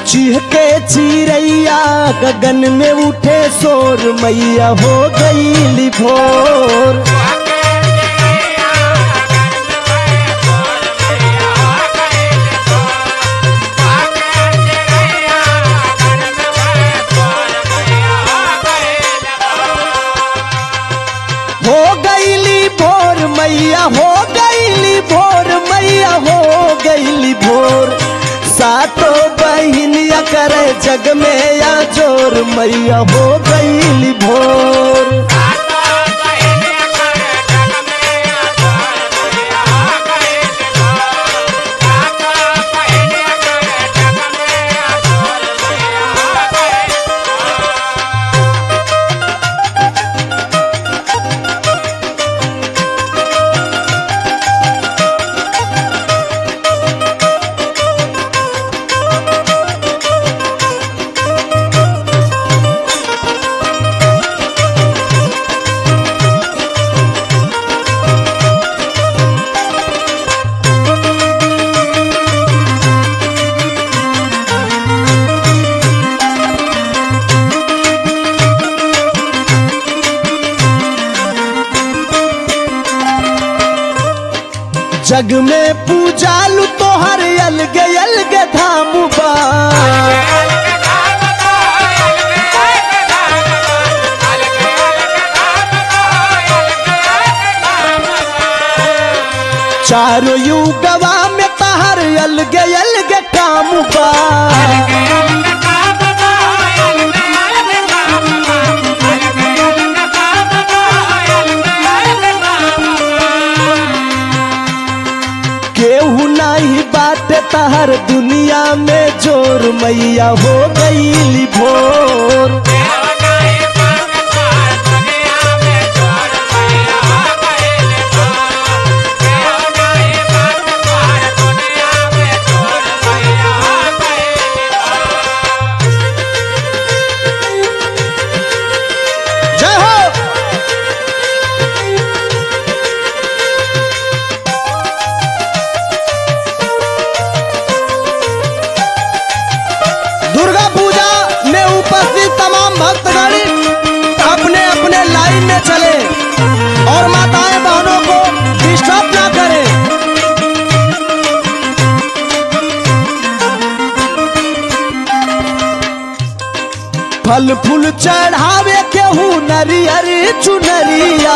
चीहके चिरैया गगन में उठे शोर मैया हो गई भोर हो गईली भोर मैया हो गईली भोर मैया हो गईली भोर सातो बहिनिया करे जग में या जोर मैया हो गईली भोर जग में पूजालू तोहर अलग अलग धाम बा चारों युगवा में तहर अलग अलग काम बा केहू नहीं बात तहर दुनिया में जोर मैया हो गई भोर जय हो दुर्गा पूजा में उपस्थित तमाम भक्तगण अपने अपने लाइन में चले और माताएं बहनों को डिस्टर्ब ना करें फल फूल चढ़ावे केहू नरियर चुनरिया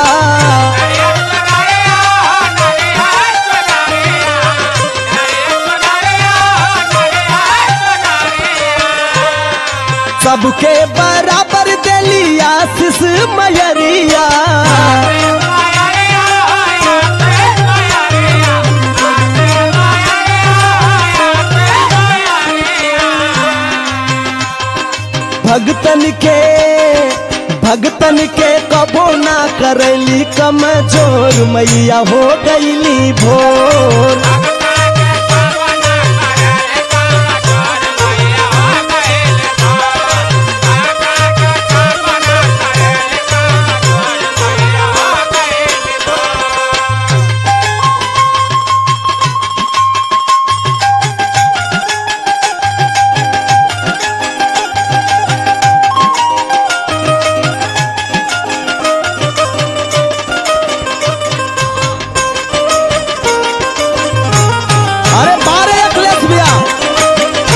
सबके बराबर देली आशीष मयरिया भगतन के भगतन के कबो ना करैली कमजोर मैया हो गईली भोर अरे बारे अखिलेश भैया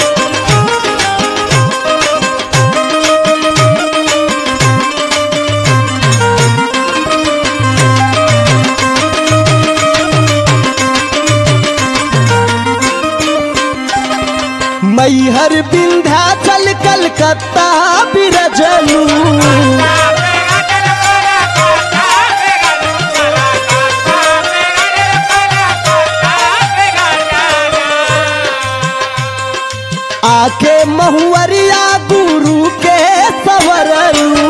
मैहर विंध्याचल कलकत्ता बिरजलू आके महुअरिया गुरु के सवरलू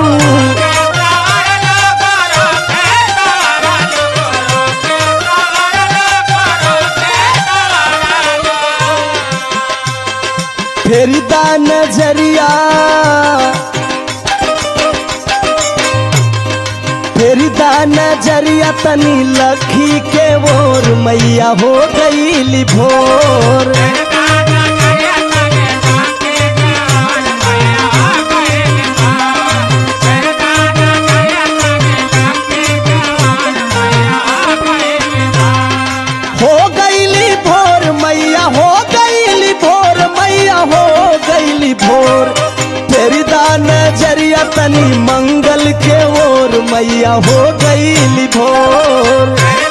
फेरी दा नजरिया फेरी दा नजरिया तनी लखी के ओर मैया हो गई भोर Thank you. गईली भोर मैया हो गईली भोर मैया हो गईली भोर तेरी दान जरिया तनी मंगल के ओर मैया हो गईली भोर